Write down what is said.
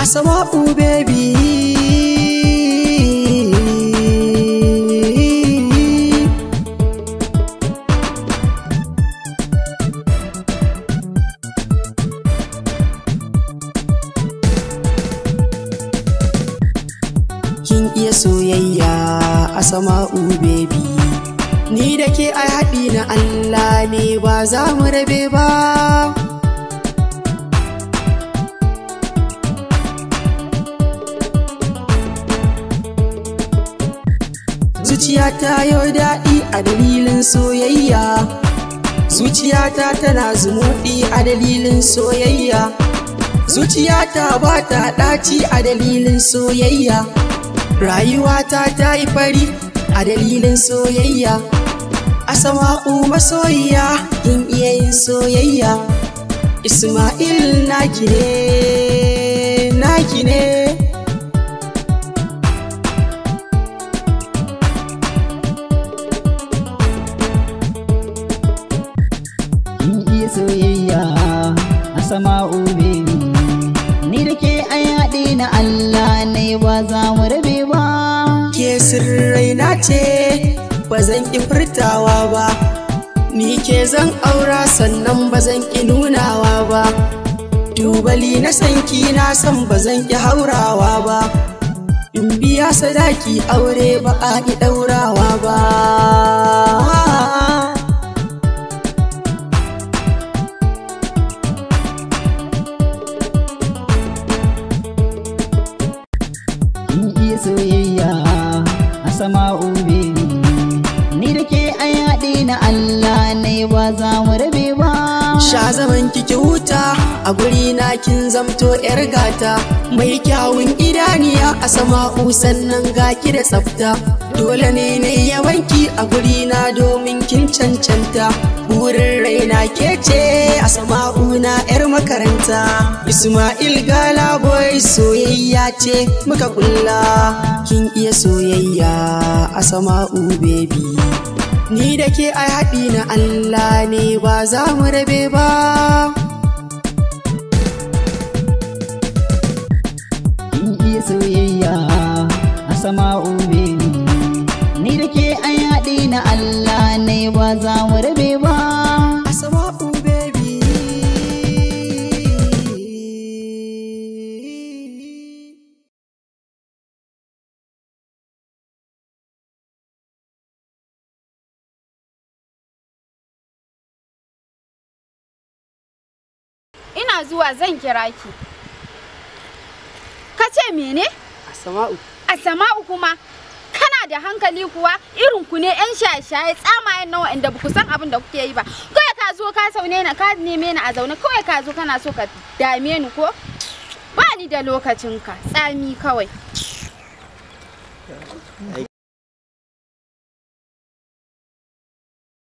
Asama'u baby Kin iya soyayya Asama'u baby Ni da ke ai haɗi na Allah ne ba za mu rabe ba Zuciyata yau daɗi a dalilin soyayya Zuciyata tana zumuɗi a dalilin soyayya Zuciyata ba ta ɗaci a dalilin soyayya Rayuwata ta yi fari a dalilin soyayya Asama'u masoyiya kin iya yin soyayya Ismail naki ne naki ne Kin iya soyayya a sama'u baby Ni da ke ai haɗe na Allah ne ba za mu rabe ba ke sirraina ce ba zan ƙi furtawa ba ni ke zan aura sannan ba zan ƙi nunawa ba tubali na sanki na san ba zan ƙi haurawa ba in biya sadaki aure ba a ƙi ɗaurawa ba Kin iya soyayya a sama'u baby Ni da ke ai haɗe na Allah ne ba za mu rabe ba Sha zaman kiki huta a guri na kin zamto yar gata mai kyawun idaniya a sama'u sannan ga ki da tsafta dole ne ne yawanki a guri na domin kin cancanta burin raina ke ce a sama'u na yar makaranta Ismail Gala boy soyayya ce muka kulla kin iya soyayya a sama'u baby Ni da ke ai haɗi na Allah ne ba za mu rabe ba. Kin iya soyayya a sama'u baby Ni da ke ai haɗe na Allah ne ba za mu rabe ba Asama'u baby. Ina zuwa zan kira ki. Ka ce mene? Asama'u. A sama'u kuma kana da hankali kuwa irin ku ne yan shaye-shaye tsamayen nawa inda ku san abin da kuke yi ba. Kawai ka zo ka saune na ka neme ni a zaune kawai ka zo kana so ka dame ni ko? Ba ni da lokacin ka tsami kawai.